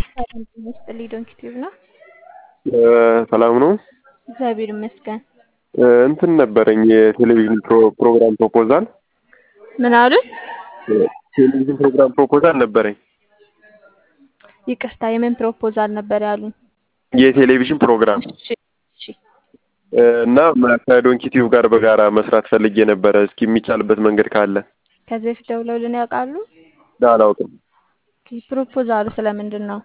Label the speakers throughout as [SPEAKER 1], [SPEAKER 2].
[SPEAKER 1] ሰላም ጤና ይስጥልኝ ዶንኪ ቲዩብ ነው።
[SPEAKER 2] ሰላም ነው።
[SPEAKER 1] እግዚአብሔር ይመስገን።
[SPEAKER 2] እንትን ነበረኝ የቴሌቪዥን ፕሮግራም ፕሮፖዛል
[SPEAKER 1] ምን አሉ?
[SPEAKER 2] ቴሌቪዥን ፕሮግራም ፕሮፖዛል ነበረኝ።
[SPEAKER 1] ይቅርታ የምን ፕሮፖዛል ነበር ያሉኝ?
[SPEAKER 2] የቴሌቪዥን ፕሮግራም
[SPEAKER 1] እሺ እሺ
[SPEAKER 2] እና ከዶንኪ ቲዩብ ጋር በጋራ መስራት ፈልጌ ነበረ። እስኪ የሚቻልበት መንገድ ካለ
[SPEAKER 1] ከዚህ በፊት ደውለውልን ያውቃሉ?
[SPEAKER 2] አላውቅም።
[SPEAKER 1] ኦኬ፣ ፕሮፖዛሉ ስለምንድን ነው?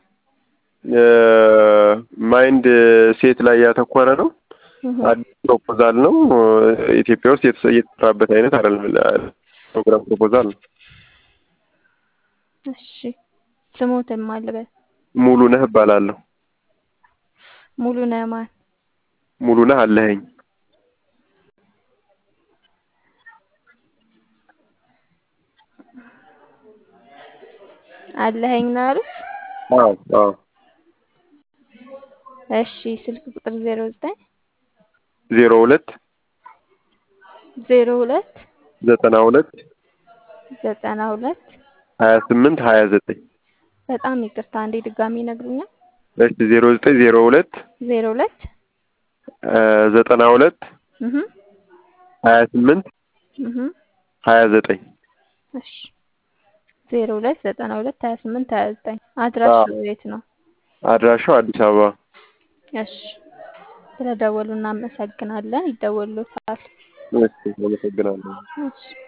[SPEAKER 2] ማይንድ ሴት ላይ ያተኮረ ነው።
[SPEAKER 1] እህ፣
[SPEAKER 2] አዲስ ፕሮፖዛል ነው። ኢትዮጵያ ውስጥ የተሰ- የተሰራበት አይነት አይደለም። ፕሮግራም ፕሮፖዛል ነው።
[SPEAKER 1] እሺ ስሞትን ማልበል
[SPEAKER 2] ሙሉ ነህ እባላለሁ።
[SPEAKER 1] ሙሉ ነማን
[SPEAKER 2] ሙሉ ነህ አለኸኝ።
[SPEAKER 1] አለኸኝ ነው ያሉት?
[SPEAKER 2] አዎ አዎ
[SPEAKER 1] እሺ ስልክ ቁጥር ዜሮ ዘጠኝ
[SPEAKER 2] ዜሮ ሁለት
[SPEAKER 1] ዜሮ ሁለት
[SPEAKER 2] ዘጠና ሁለት
[SPEAKER 1] ዘጠና ሁለት
[SPEAKER 2] ሀያ ስምንት ሀያ ዘጠኝ
[SPEAKER 1] በጣም ይቅርታ አንዴ ድጋሚ ይነግሩኛል?
[SPEAKER 2] እሺ ዜሮ ዘጠኝ ዜሮ ሁለት
[SPEAKER 1] ዜሮ ሁለት
[SPEAKER 2] ዘጠና ሁለት
[SPEAKER 1] እህ
[SPEAKER 2] ሀያ ስምንት
[SPEAKER 1] እህ
[SPEAKER 2] ሀያ ዘጠኝ
[SPEAKER 1] እሺ ዜሮ ሁለት ዘጠና ሁለት ሀያ ስምንት ሀያ ዘጠኝ አድራሻው የት ነው?
[SPEAKER 2] አድራሻው አዲስ አበባ።
[SPEAKER 1] እሺ ስለደወሉ እናመሰግናለን። ይደወሉታል።
[SPEAKER 2] እሺ አመሰግናለሁ።
[SPEAKER 1] እሺ